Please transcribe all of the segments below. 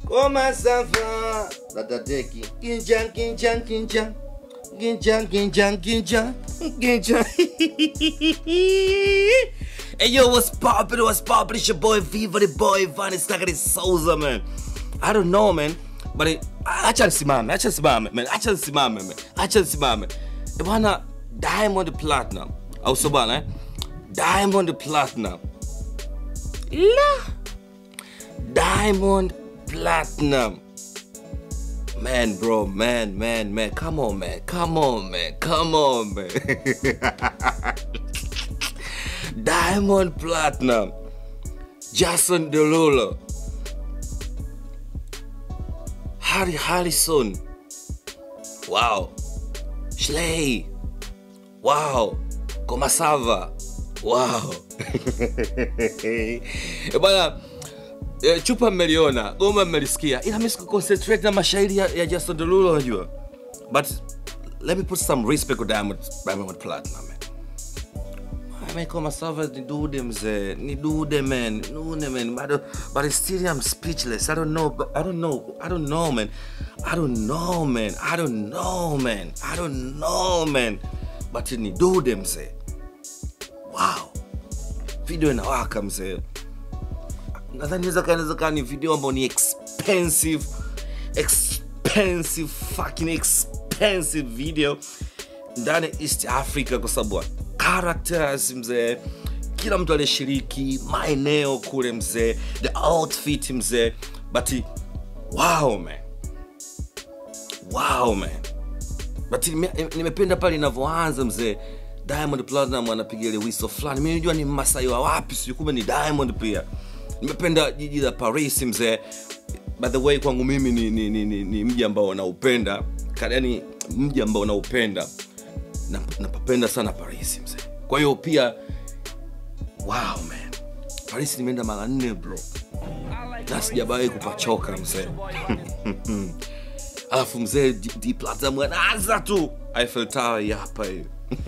Koma sava. Dada Deki. Ginjan, ginjan, ginjan. Ginjan, ginjan, ginjan. Ginjan. hey yo, what's poppin'? What's poppin'? It's your boy Viva the boy Vanny Stackity Souza, man. I don't know, man. But it, acha nisimame, acha nisimame, man. Acha nisimame, man. Acha nisimame. Eh, Bwana Diamond Platinum. Au sio bwana eh? Diamond Platinum. La. Diamond Platinum. Man, bro, man, man, man. Come on, man. Come on, man. Come on, man. Diamond Platinum. Jason Derulo. Harry Harrison. Wow. Schley. Wow. Komasava. Wow. Eh, Bwana eh, chupa mmeliona, goma mmelisikia, ila mimi sikuconcentrate na mashairi ya, ya Jason Derulo unajua. But let me put some respect on Diamond, Diamond Platinum man. Michael Masava ni dude mzee, ni dude man, dude man. But, but still I'm speechless. I don't know, but I don't know, I don't know man. I don't know man, I don't know man, I don't know man. But ni dude mzee. Wow. Video inawaka mzee. Nadhani inaweza kaa inaweza kaa ni video ambayo ni expensive, expensive, fucking expensive video ndani ya East Africa kwa sababu characters mzee, kila mtu aliyeshiriki, maeneo kule mzee, the outfit mzee, but wow man, wow man, but nime- nimependa pale inavyoanza mzee. Diamond Platinum anapiga ile whistle fulani, mimi najua ni Masai wa wapi, sijui kumbe ni Diamond pia. Nimependa jiji la Paris mzee. By the way, kwangu mimi ni, ni, ni, ni, ni mji ambao naupenda, yani mji ambao naupenda na- napapenda sana paris mzee kwa hiyo pia wow man paris nimeenda mara nne bro na sijabawahi kupachoka mzee alafu mzee D- D Platinum anaanza tu Eiffel Tower hii hapa hiyo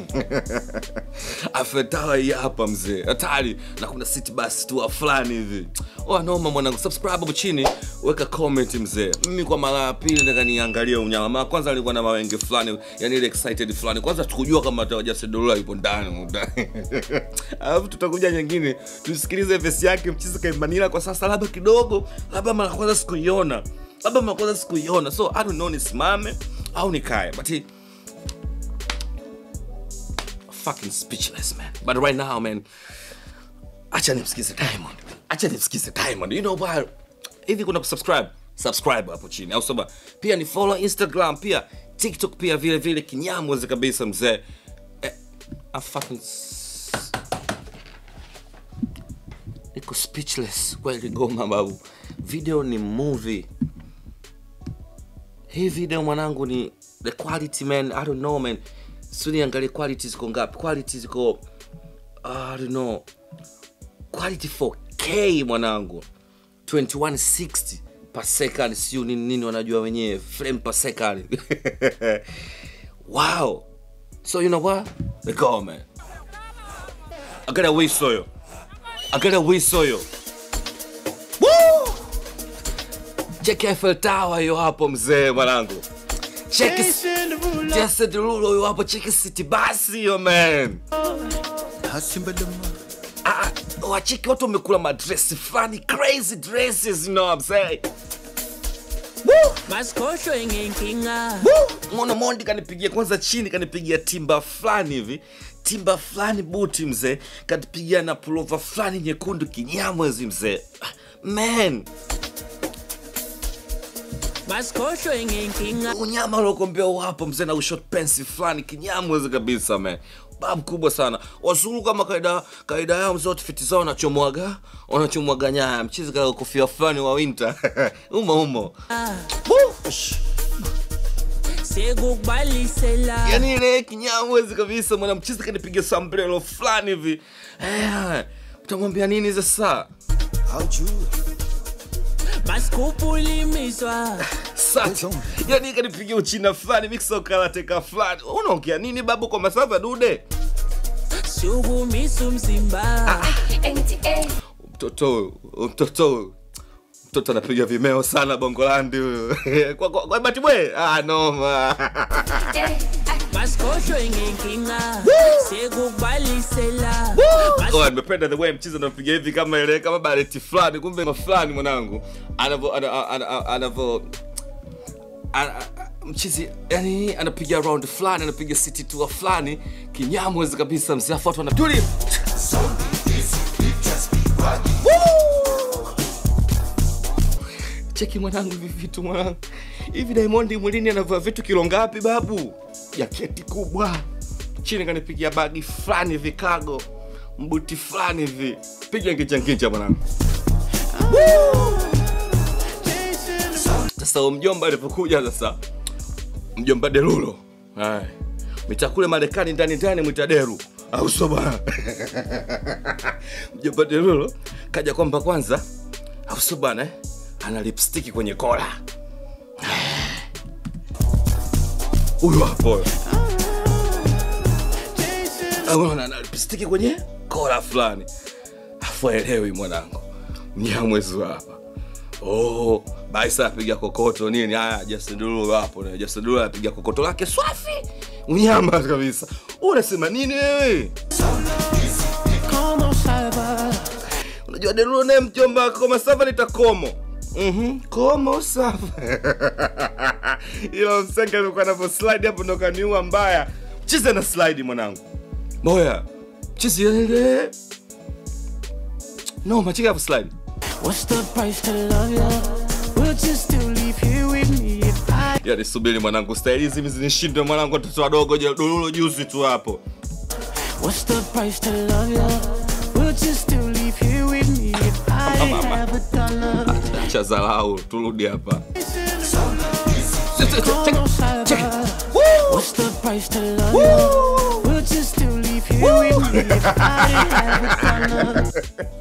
Eiffel Tower hii hapa mzee hatari na kuna city bus tu fulani hivi oh noma mwanangu subscribe hapo chini weka comment mzee mimi kwa mara ya pili nataka niangalie unyama mara kwanza nilikuwa na mawenge fulani yani ile excited fulani kwanza tukujua kama Jason Derulo yupo ndani humu ndani. alafu tutakuja nyingine tusikilize vesi yake mchizi kaimanila kwa sasa labda kidogo labda mara kwanza sikuiona labda mara kwanza sikuiona so I don't know nisimame au nikae but he, fucking speechless man but right now man acha nimsikize diamond acha nimsikize diamond you know why hivi kuna kusubscribe subscribe hapo chini au saba pia ni follow instagram pia tiktok pia vile vile kinyamwezi kabisa mzee eh, I'm fucking s- niko speechless kweli goma babu video ni movie hii video mwanangu ni the quality man i don't know man suni angalie quality ziko ngapi quality ziko i don't know quality 4k mwanangu 2160 per second siu nini nini wanajua wenyewe frame per second wow so you know what let go man i gotta whistle yo i gotta whistle yo Woo! check Eiffel Tower hiyo hapo mzee mwanangu check Jason Derulo hiyo hapo check City Bus hiyo man Ah, ah, wacheki watu wamekula madresi fulani crazy dresses you know what I'm saying Woo! masikhohlwe ngenkinga Woo! Mwana Mondi kanipigia kwanza chini, kanipigia timba fulani hivi, timba fulani buti mzee, kanipigia na pulova fulani nyekundu kinyamwezi mzee. Ah, Man, masikhohlwe ngenkinga unyama uliokombea wapo mzee na ushot pensi fulani kinyamwezi kabisa man. Babu kubwa sana. Wazungu kama kaida kaida yao mzee, outfit zao wanachomwaga wanachomwaga nyaya, mchizi kaka kofia fulani wa winter umo umo. Woo! Shh. sekukubalisela yani ile kinyamwezi kabisa mwana mchizi kanipiga sambrelo fulani hivi Eh, utamwambia nini sasa masikhuphula imizwa Sasa, yani kanipiga uchina fulani mixokarateka fulani unaongea nini babu kwa masava dude sukumisa umzimba mtoto huyu, mtoto huyu, mtoto anapiga vimeo sana bongolandi huyu kwa, kwa, kwa batibwe ah, noma masikhohlwe ngenkinga sekukubalisela Oh, nimependa the way mchizi anapiga hivi kama ile kama baleti fulani kumbe ma fulani mwanangu anavo ana- ana- anavo ana- mchizi yani anapiga round fulani anapiga city tour fulani kinyamwezi kabisa mzee afuatwa na tuli cheki mwanangu hivi vitu mwanangu hivi diamond mwilini anavaa vitu kilo ngapi babu jaketi kubwa chini kanipigia bagi fulani hivi kago mbuti fulani hivi piga nginjanginja mwanangu sasa huyo mjomba alipokuja sasa mjomba derulo Haya. mita kule marekani ndani ndani mwita deru au sio bwana mjomba derulo kaja kwamba kwanza au sio bwana eh? ana lipstiki kwenye kola huyo hapo Unaona, ana lipstiki kwenye kola fulani afu aelewi mwanangu mnyamwezi wa hapa oh, baisa apiga kokoto nini haya jasidulu hapo na jasidulu anapiga kokoto lake swafi unyama kabisa unasema nini wewe Como salva unajua derulo naye mjomba koma sava nitakomo Mhm, komo sava ilo msenga alikuwa anavyo slide hapo ndo kaniua mbaya chizi na slide mwanangu moya chizi ele no machika hapo slide What's the price to love you? Would you still leave here with me if I yani subiri mwanangu staili hizi hivi zinishinde mwanangu watoto wadogo je dululo juzi tu hapo What's the price to love you? Would you still leave here with me if I Mama. have a dollar? cha zalau turudi hapa Como salva What's the price to love you? Would you still leave here with me if I have a dollar?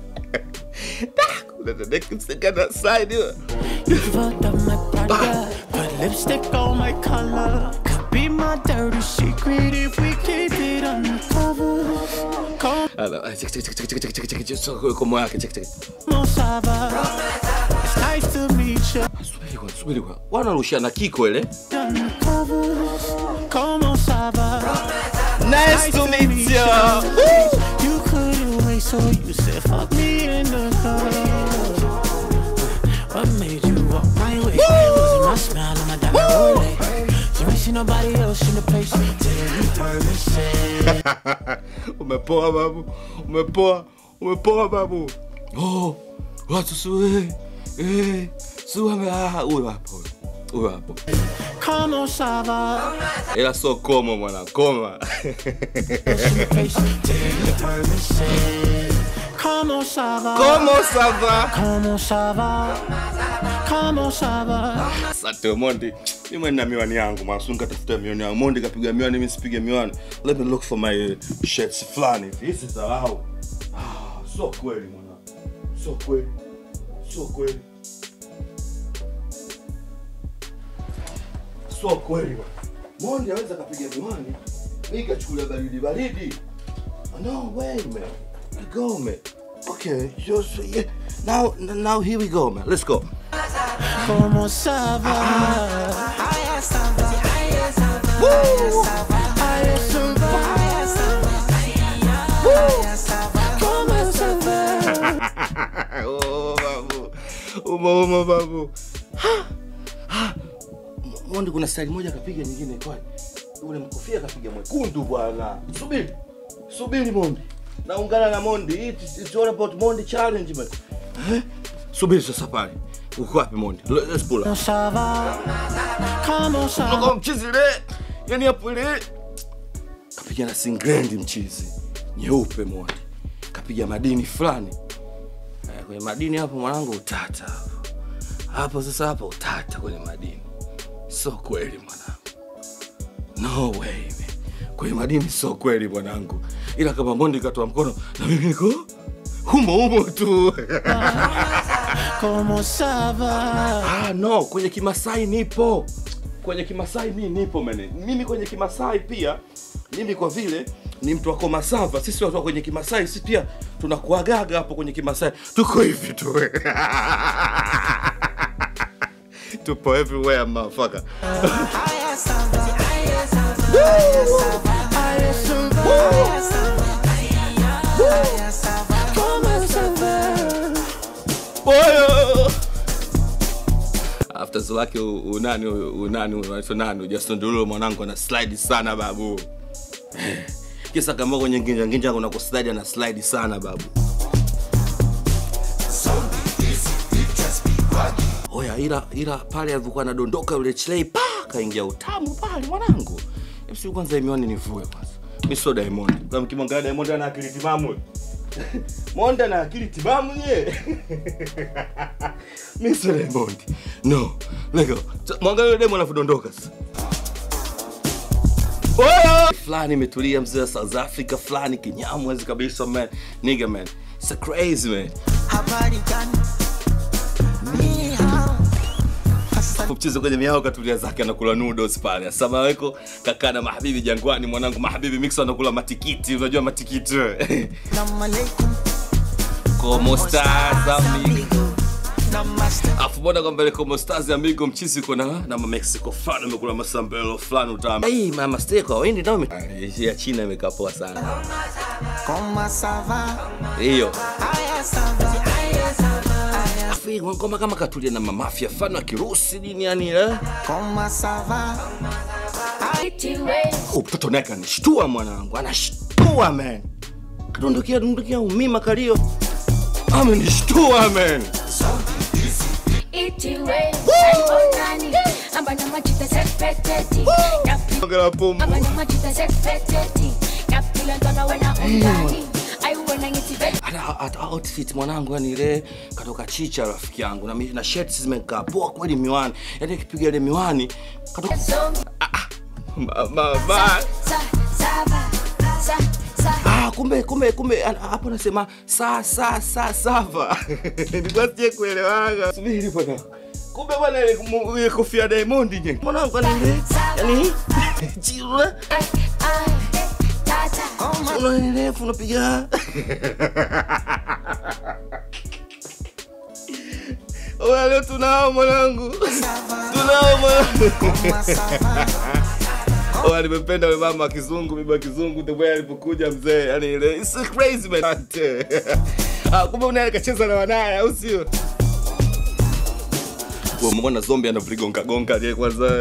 Unataka slide hiyo Fucked up my Prada, put lipstick on my collar. Could be my dirty secret if we keep it undercover. Como Ala, cheki, cheki, cheki, cheki, cheki, cheki, cheki, cheki, komo yake cheki, cheki. salva It's nice to meet you subiri kwa subiri kwa wanarushana kiko ile undercover. Como salva nice to meet you You couldn't wait, so you said fuck me in the car. What made you walk my way? Was it my smile or my diamond Rolex? You ain't see nobody else in the place till you heard me say. umepoa babu umepoa umepoa babu oh watu suwe eh suwe ame- ah huyo hapo huyo. huyo hapo Como salva ila so komo mwana koma in the place till you heard me say. Como salva komo sava Como salva Como salva asante mondi mimi na miwani yangu masunga tafuta miwani yangu mondi kapiga miwani mimi sipige miwani let me look for my uh, shirts fulani this is allow ah so kweli mwana so kweli so kweli so kweli bwana. mondi aweza kapiga miwani mimi kachukulia baridi baridi no way man go man okay just yeah. now now here we go man let's go Como salva Haya salva Haya salva Haya salva Haya salva Como salva oh, babu uma uma babu Ha! Ha! M- mondi kuna style moja akapiga nyingine kwani ule mkofia akapiga mwekundu bwana subiri subiri mondi naungana na mondi It- it's all about mondi challenge man eh? subiri sasa pale uko wapi mondi Le- let's pull up Como salva Como salva Noko mchizi le yani hapo ile kapiga na singlendi mchizi nyeupe mondi kapiga madini fulani Eh, kwenye madini hapo mwanangu utata hapo hapo sasa hapo utata kwenye madini so kweli mwanangu no way man. kwenye madini so kweli mwanangu ila kama mondi katoa mkono na mimi niko humo humo tu Como salva Ah, no, kwenye Kimasai nipo. Kwenye Kimasai mi nipo mene. Mimi kwenye Kimasai pia, mimi kwa vile ni mtu wa Komasava. Sisi watu wa kwenye Kimasai, sisi pia tunakuagaga hapo kwenye Kimasai, tuko hivi tu tupo everywhere motherfucker. Boyo. After zake unani unani unaitwa nani Justin Derulo mwanangu ana slide sana babu. Kisa kama kwenye nginja nginja kuna kuslide na slide sana babu. Oya ila ila pale alivyokuwa anadondoka yule Chley pa kaingia utamu pale mwanangu. Hebu kwanza miwani nivue kwanza. Mimi sio Diamond. Kama kimwangalia Diamond ana akili timamu. Monda na akili timamu ye. Mimi sio Diamond. No. Lego. Mwangalia yule demo anavyodondoka sasa. Oya! Fulani imetulia mzee wa South Africa fulani kinyamwezi kabisa man. Nigga man. It's a crazy man. Habari gani? Ni hao. mchezo kwenye miao katulia zake anakula noodles pale asama weko kakaa na mahabibi jangwani mwanangu mahabibi mix anakula matikiti unajua matikiti Salamu alaikum. como stars amigo Namaste. afu mbona kwamba ile como stars amigo mchizi uko na na Mexico fulani umekula masambelo fulani utamu hey mama stay kwa wendi ndio ya China imekaa poa sana Comment ça va? hiyo Aya ça va. Aya ça va. afu hii ngoma kama katulia na mamafia fulani wa kirusi nini yani eh Comment ça va? Oh, mtoto naye kanishtua mwanangu, anashtua man, kadondokia dondokia umima kalio, amenishtua man. Itiwe, Saibonani, abana machita sekpeteti, Yapi- Ongela pumbu. abana machita sekpeteti, Yapila ntwana wena undani, aiwona ngithi ve- Hata hata outfit mwanangu, yani ile katoka chicha rafiki yangu na, mi- na shirts zimekaa poa kweli, miwani yani kipiga ile miwani katoka Zongi, ma, ma, ma. sa- sava, sa- sa- Ah, kumbe kumbe kumbe ana- hapo nasema sa sa sa sava nilikuwa sije kuelewaga. Subiri bwana, kumbe bwana ile mu- ile kofia ya Diamond nye mwanangu, yani ile yani chira ai, ai, tata, una refu unapiga Oya, leo tunao mwanangu, tunao mwanangu. Comment ça va? Oya, nimependa yule mama wa kizungu, bibi wa kizungu, the way alipokuja mzee, yani ile it's so crazy man. Ah, kumbe unaye kacheza na wanaye au sio? Wewe umeona zombie anavligonga gonga je kwanza.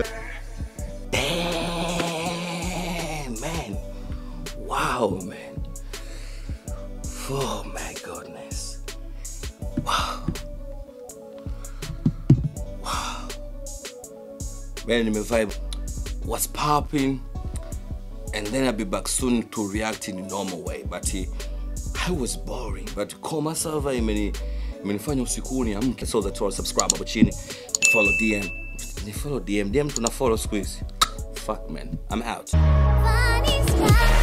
Damn, man. Wow, man. Oh my goodness. Wow. Wow. Man, nimevibe. What's popping? And then I'll be back soon to react in a normal way. But eh, I was boring. But Koma Sava imeni imenifanya usiku niamke. So that's why subscribe hapo chini. Follow DM. Ni follow DM. DM tuna follow siku hizi. Fuck man. I'm out. Funny style.